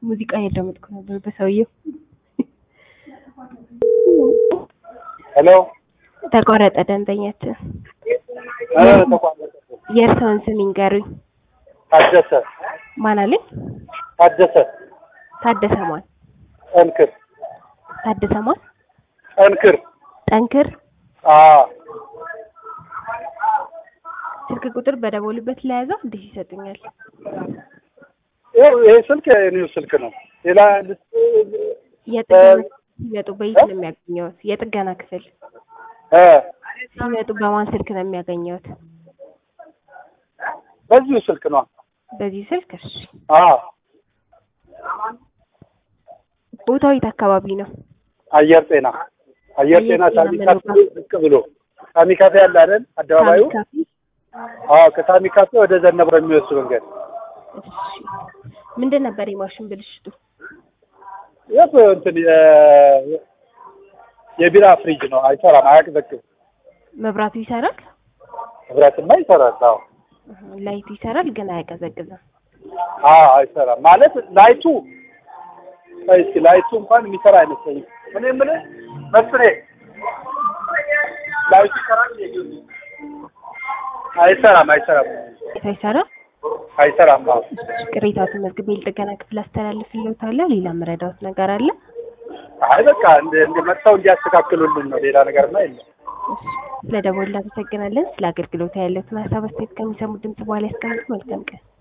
ሙዚቃ እያዳመጥኩ ነበር በሰውየው። ሄሎ ተቋረጠ ደንበኛችን። ኧረ ተቋረጠ። የእርስዎን ስም ይንገሩኝ። ታደሰ ማን አለኝ? ታደሰ ታደሰ ማን? ጠንክር ታደሰ ማን? ጠንክር ጠንክር። አ ስልክ ቁጥር በደወሉበት ለያዘው እንዴት ይሰጡኛል? ይኸው ይሄ ስልክ የኔው ስልክ ነው። ሌላ የጥገና ሲመጡ በየት ነው የሚያገኘውት? የጥገና ክፍል እ ሲመጡ በማን ስልክ ነው የሚያገኘውት? በዚሁ ስልክ ነው። በዚህ ስልክ። እሺ። አ ቦታው የት አካባቢ ነው? አየር ጤና አየር ጤና አየር ጤና ሳሚ ምን ካፌ ቦታ? ዝቅ ብሎ ሳሚ ካፌ አለ አይደል? አደባባዩ ሳሚ ካፌ? አዎ፣ ከሳሚ ካፌ ወደ ዘነበ የሚወስድ መንገድ እሺ። ምንድን ነበር የማሽን ብልሽቱ? የት እንትን የ- የቢራ ፍሪጅ ነው። አይሰራም፣ አያቀዘቅዝም። መብራቱ ይሰራል፣ ህብረትማ ይሰራል። አዎ እህ፣ ላይቱ ይሰራል ግን አያቀዘቅዝም። አዎ አይሰራም ማለት ላይቱ ቆይ እስኪ ላይቱ እንኳን የሚሰራ አይመስለኝም። እኔ የምልህ መስሬ ላይቱ ይሰራል እንዴ? አይሰራም አይሰራም አይሰራም። አይሰራም። አዎ ቅሬታው ተመዝግቤ ለጥገና ክፍል አስተላልፍልዎታለሁ። ሌላ መረዳዎት ነገር አለ? አይ በቃ እንደ እንደ መጥተው እንዲያስተካክሉልን ነው። ሌላ ነገርማ የለም። ስለ ደወል እናመሰግናለን። ስለ አገልግሎት ያለዎትን ሀሳብ አስተያየት ከሚሰሙ ድምጽ በኋላ ያስቀምጡ። መልካም ቀን።